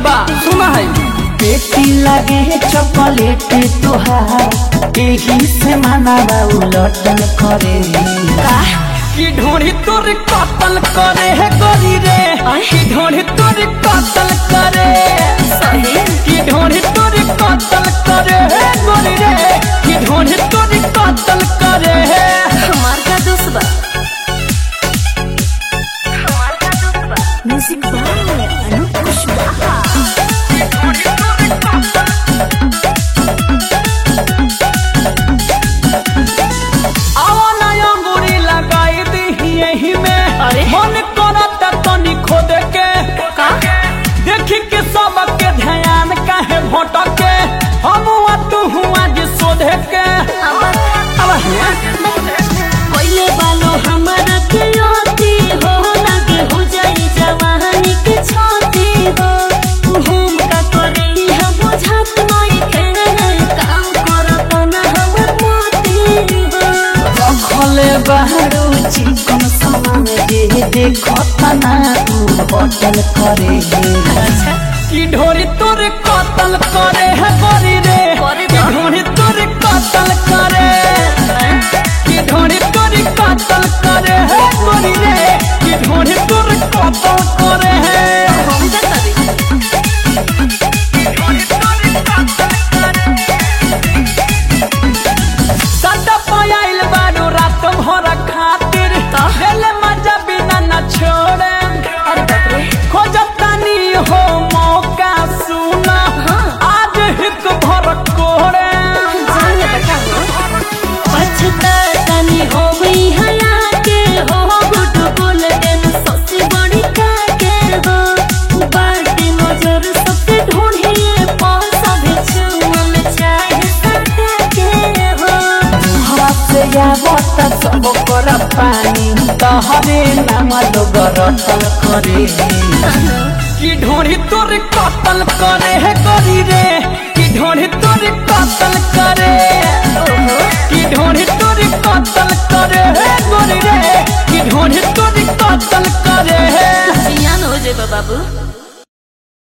बा सुना है पेटी लगे चॉकलेट तुहार एही से मानवा उलटन करे कि ढोड़ी तोर कतल करे है गोरी रे कि ढोड़ी तोर कतल करे कि ढोड़ी तोर कतल करे है गोरी रे कि ढोड़ी तोर कतल करे है हमार का दोस्त बा हमार का दोस्त बा म्यूजिक बाय अनूप कुशवाहा आवा ना अंगूरी लगाई दी यही में अरे? मन करता तनी खोद के का देखी के सबके ध्यान काहे भटके हम हुआ तू हुआ जे सोधे के अब हुआ पहले बालो हमारा के आती हो लगे हो जाई जवानी के छाती हो हम का करे हम बुझात नहीं के काम करत ना हमर मोती हो रखले बाहरू चिकन सामान जे देखो तना तू होटल करे कि ढोरी तोरे कतल करे है गोरी रे करे कि बा। ढोरी तोरे कतल करे कि ढोरी तोरे कतल करे है गोरी रे कि ढोरी तोरे कतल करे है हम का करी सदा पायल बारू रात भर खातिर दिल मजा बिना न छोड़े अरे बाप रे खोजतानी हो मौका सुना आज हित भर कोड़े जाने बेटा हो पछतानी हो गई हया के हो गुड बोल देन ससी बड़ी का के हो बाटे नजर सबके ढूंढिए पासा भेचुआ में चाहे काटे के हो हवा से आवत सब कर पानी तहरे नाम लोग रटल करे कि ढोरी तोरे कतल करे है गोरी रे कि ढोरी तोरे कतल करे कि ढोरी तोरे कतल करे है गोरी रे कि ढोरी तोरे कतल करे है जियान हो जाए बाबू